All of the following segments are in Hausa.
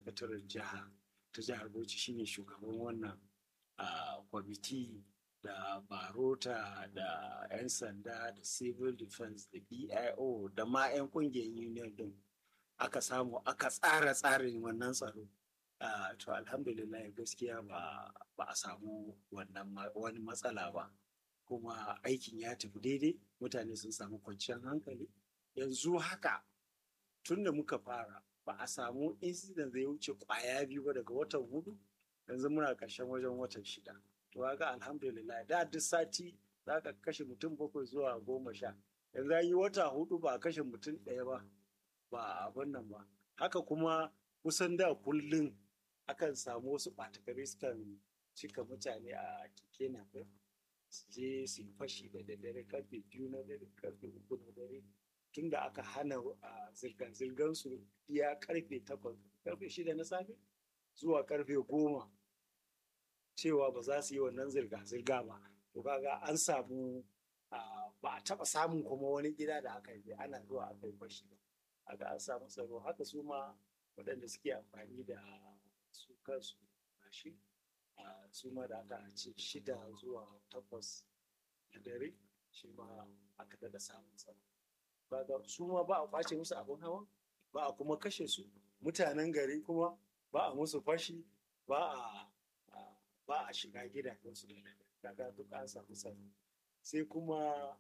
sakataren jiha ta jihar bauchi shine shugaban wannan kwamiti da barota da 'yan sanda da civil defense da bio da ma 'yan kungiyar union din aka samu aka tsara tsarin wannan tsaro to alhamdulillah gaskiya ba a samu wannan wani matsala ba kuma aikin ya tafi daidai mutane sun samu kwanciyar hankali yanzu haka tun da muka fara ba a samu incident zai wuce kwaya biyu ba daga watan hudu yanzu muna ƙarshen wajen watan shida to ga alhamdulillah da duk sati za ka kashe mutum bakwai zuwa goma sha yanzu yi wata hudu ba a kashe mutum ɗaya ba ba abin nan ba haka kuma kusan da kullum akan samu wasu ɓatakari sukan cika mutane a keke na su je su fashi da daddare karfe biyu na dare karfe uku na dare tun da aka hana zirga-zirgar su iya karfe takwas karfe shida na safe zuwa karfe goma cewa ba za su yi wannan zirga-zirga ba to kaga an samu ba a taba samun kuma wani gida da aka yi ana zuwa aka yi fashi ba haka an samu tsaro haka su ma waɗanda suke amfani da su kansu mashin su ma da aka ce shida zuwa takwas na dare shi ma aka daɗa samun tsaro kaga su ma ba a kwace musu abin hawa ba a kuma kashe su mutanen gari kuma ba a musu fashi ba a ba a shiga gidajensu da kaga duk an samu tsaro sai kuma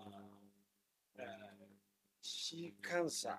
shi kansa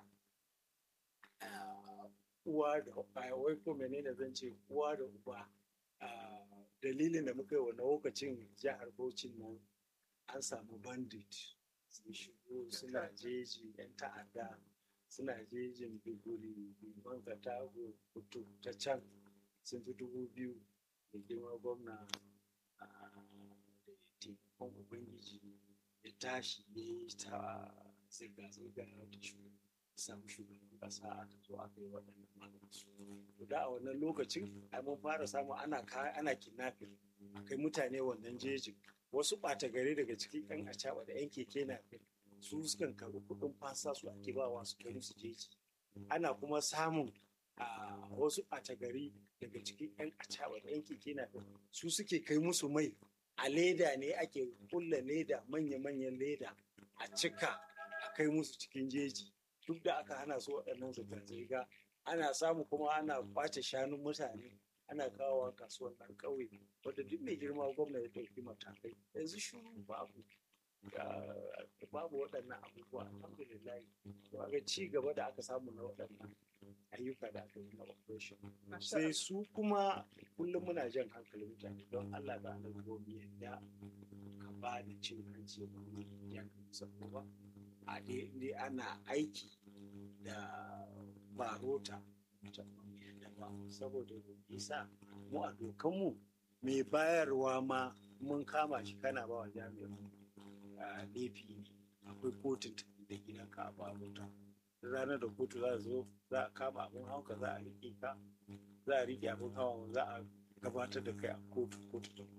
uwa da wai ko menene zan ce uwa da uba dalilin da muka yi wa lokacin jihar Bauchi nan an samu bandit sun shigo suna jeji yan ta'adda suna jejin biguri biman katago kutu ta can sun fi dubu biyu da girma gwamna da taimakon ubangiji ya tashi ya yi ta zirga-zirga da samu shugaban kasa aka zo aka yi waɗannan maganinsu to da a wannan lokacin ai mun fara samu ana ana kidnapping akai mutane wannan jejin wasu ɓata gari daga cikin yan acaɓa da yan keke na su sukan karɓi kuɗin fasa su ake bawa su kai musu jeji ana kuma samun a wasu ɓata gari daga cikin yan acaɓa da yan keke na su suke kai musu mai a leda ne ake kulla leda manya-manyan leda a cika a kai musu cikin jeji duk da aka hana su waɗannan zirga-zirga ana samu kuma ana kwace shanun mutane ana kawowa kasuwar ɗan ƙauye wadda duk mai girma gwamna ya ɗauki matakai yanzu shuru babu babu waɗannan abubuwa alhamdulillah to ga ci gaba da aka samu na waɗannan ayyuka da aka yi na operation sai su kuma kullum muna jan hankalin mutane don Allah da Allah gobe yadda ka ba da cin hanci ba ya kamata ba a dai ana aiki da barota saboda isa mu a dokanmu mai bayarwa ma mun kama shi kana ba wa jami'in laifi ne akwai kotun da gidanka a barota ranar da kotu za zo za a kama abin hauka za a riƙe ka za a riƙe abin hawa za a gabatar da kai a kotu kotu da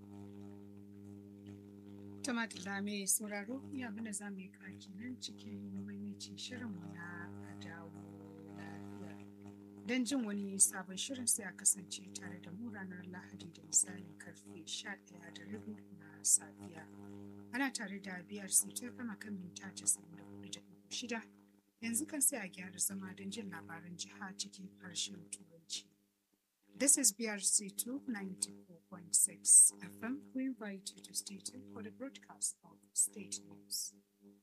Tumatila mai sauraro ya abin da za mu yi kaki nan cikin maimacin shirinmu na dawo lafiya. Don jin wani sabon shirin sai a kasance tare da mu ranar Lahadi da misalin karfe 11 da rabi na safiya. Ana tare da biyar ta kama kan minta 94.6 yanzu kan sai a gyara zama don jin labaran jiha cikin harshen Turanci. This is BRC 294.6 FM. We invite you to stay tuned for the broadcast of state news.